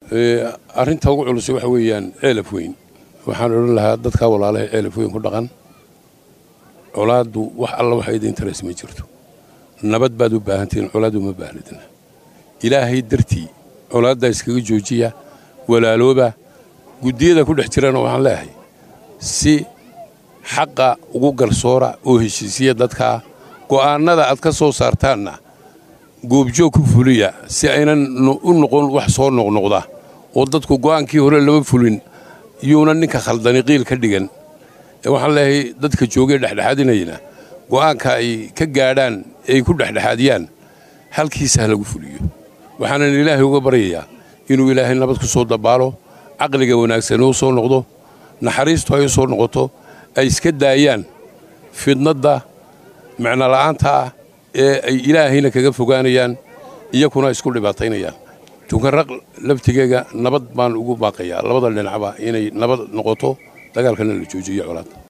arrinta ugu culusay waxa weeyaan ceelaf weyn waxaan odhan lahaa dadkaa walaalaha ceelaf weyn ku dhaqan colaaddu wax alla waxa idin taras ma jirto nabad baad u baahantihiin colaad uma baahnidna ilaahay dartii colaaddaa iskaga joojiya walaalooba guddiyada ku dhex jirana waxaan leeyahay si xaqa ugu garsoora oo heshiisiya dadkaa go'aannada aad ka soo saartaanna goobjoog ku fuliya si aynan u noqon wax soo noqnoqda oo dadku go'aankii hore lama fulin yuuna ninka khaldani qiil ka dhigan waxaan leeyahay dadka joogee dhexdhexaadinayna go'aanka ay ka gaadhaan ay ku dhexdhexaadiyaan halkiisa ha lagu fuliyo waxaanan ilaahay uga baryayaa inuu ilaahay nabad ku soo dabaalo caqliga wanaagsan u soo noqdo naxariistu ay u soo noqoto ay iska daayaan fidnadda micnola'aanta ah ee ay ilaahayna kaga fogaanayaan iyakuna isku dhibaataynayaan tukanraq laftigeega nabad baan ugu baaqayaa labada dhinacba inay nabad noqoto dagaalkana la joojiyo colaad